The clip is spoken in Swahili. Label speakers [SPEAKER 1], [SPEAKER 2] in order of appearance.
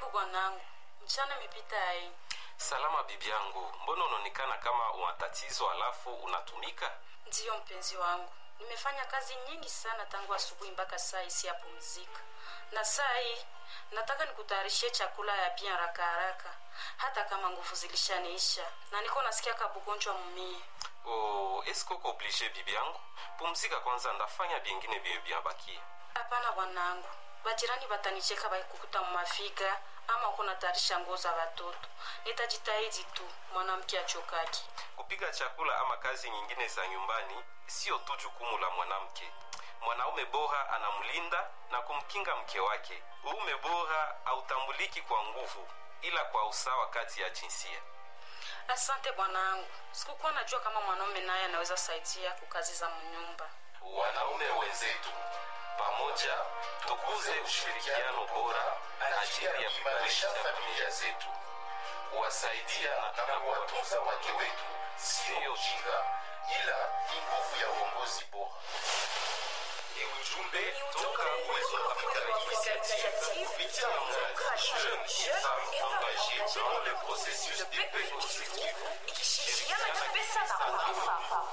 [SPEAKER 1] bwanangu, mchana imepita ai.
[SPEAKER 2] Salama bibi yangu, mbona unaonekana kama una tatizo alafu unatumika?
[SPEAKER 1] Ndiyo mpenzi wangu, nimefanya kazi nyingi sana tangu asubuhi mpaka saa hii siyapumzika, na saa hii nataka nikutayarishie chakula ya bien haraka haraka, hata kama nguvu zilishaniisha na niko nasikia kabugonjwa mumie.
[SPEAKER 2] Oh, eske uko oblige bibi yangu? Pumzika kwanza, ndafanya bingine vye vyabakia.
[SPEAKER 1] Hapana bwanangu, bajirani batanicheka bakikukuta mumafiga ama uko natayarisha nguo za watoto. Nitajitahidi tu, mwanamke achokaki.
[SPEAKER 2] Kupiga chakula ama kazi nyingine za nyumbani sio tu jukumu la mwanamke. Mwanaume bora anamlinda na kumkinga mke wake. Uume bora hautambuliki kwa nguvu, ila kwa usawa kati ya jinsia.
[SPEAKER 1] Asante bwanangu, sikukuwa najua kama mwanaume naye anaweza saidia kukazi za mnyumba.
[SPEAKER 2] Wanaume wenzetu, pamoja tukuze ushirikiano bora ajili ya kuimarisha familia zetu, kuwasaidia na kuwatunza wake wetu sio ujinga, ila ni nguvu ya uongozi bora. Ni ujumbe toka Uwezo Africa Initiative kupitia mradi Jeunes Femmes Engagées dans le processus de paix constructive,
[SPEAKER 3] ikishirikiana na pesa na Unafa.